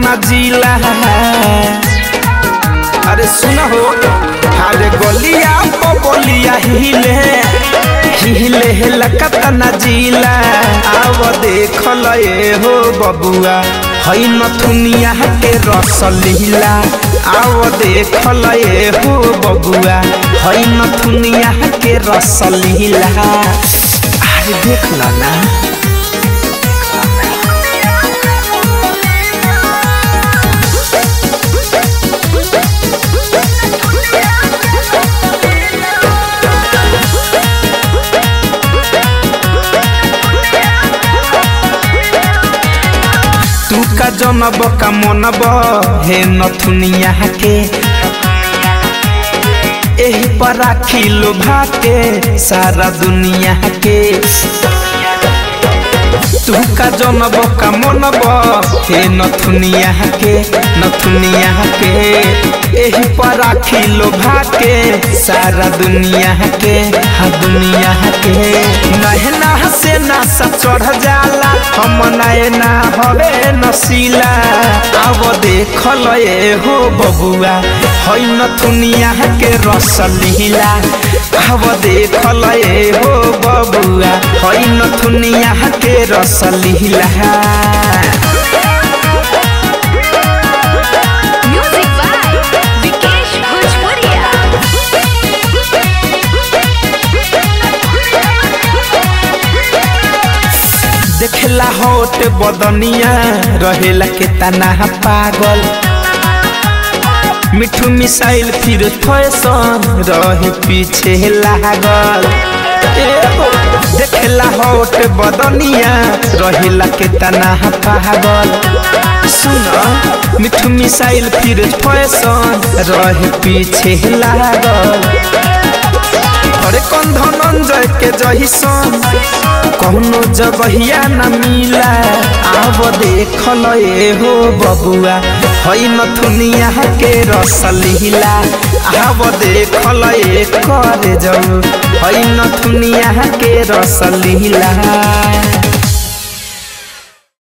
तना जिला अरे सुन हो अरे गलिया बलिया हिले हिले लकतना जिला आव देख लए हो बबुआ हई नथुनिया के रस लीला आव देख लए हो बबुआ हई नथुनिया के रस लीला अरे देख ला ना तू का जनब का मनब हे नथुनिया के एही पर राखी लोभा के सारा दुनिया के तू का जनब का मनब हे नथुनिया के नथुनिया के एही पर राखी लोभा के सारा दुनिया के हाँ दुनिया के नहना से ना सब चढ़ जाला हम नैना हवे नसीला अब देख लए हो बबुआ हई नथुनिया के रस लीला अब देख लए हो बबुआ हई नथुनिया के रस लीला Music by Vikesh Bhojpuria. देखला होट बदनिया रहेला के तना पागल मिठू मिसाइल फिर फैशन रहे पीछे लागल ए हो, देखला होट बदनिया रहेला के तना पागल सुन मिठू मिसाइल फिर फैशन रहे पीछे लागल अरे कौन धनंजय के जहिसन कौनो जगहिया न मिला आब देख लए हो बबुआ हई नथुनिया के रस लीला आब देख लए कर जाऊ हई नथुनिया के रस लीला